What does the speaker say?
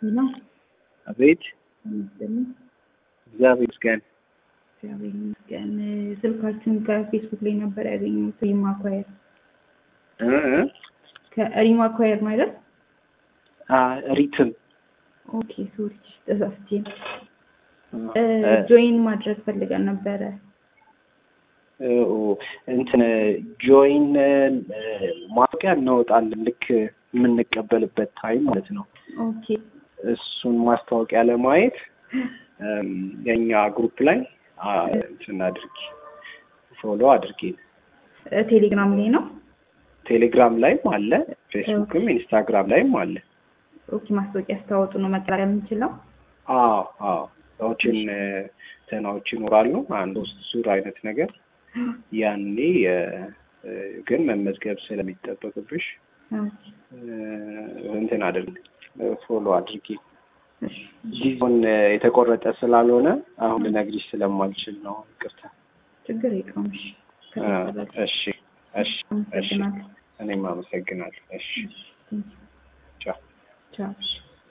ነው። አቤት ይመስገን እግዚአብሔር ይመስገን። እግዚአብሔር ይመስገን። ስልካችሁን ከፌስቡክ ላይ ነበር ያገኘሁት። ሪማ አኳየር እ እ ከሪማ አኳየር ማለት አ ሪትም ኦኬ፣ ሶሪ ተሳስቼ ነው። እ ጆይን ማድረግ ፈልገን ነበረ። እ እንትን ጆይን ማስታወቂያ እናወጣለን ልክ የምንቀበልበት ታይም ማለት ነው። ኦኬ እሱን ማስታወቂያ ለማየት እም፣ የእኛ ግሩፕ ላይ አ፣ እንትን አድርጊ ፎሎ አድርጊ። ቴሌግራም ላይ ነው። ቴሌግራም ላይም አለ፣ ፌስቡክም ኢንስታግራም ላይም አለ። ኦኬ ማስታወቂያ ስታወጡ ነው መቀላቀል የምንችለው። አዎ አዎ ሰዎችን ተናዎች ይኖራሉ። አንድ ውስጥ ዙር አይነት ነገር ያኔ እ፣ ግን መመዝገብ ስለሚጠበቅብሽ ኦኬ፣ እ፣ እንትን አድርግ ፎሎ አድርጊ። እሺ፣ ጊዜውን እ፣ የተቆረጠ ስላልሆነ አሁን ልነግሪሽ ስለማልችል ነው። ይቅርታ። ችግር የለውም። እሺ፣ እ፣ ከተቀበላችሁ እሺ እሺ እሺ። አመሰግናለሁ። እኔም አመሰግናለሁ። እሺ እሺ፣ ቴንኪው። ቻው። ቻው። እሺ።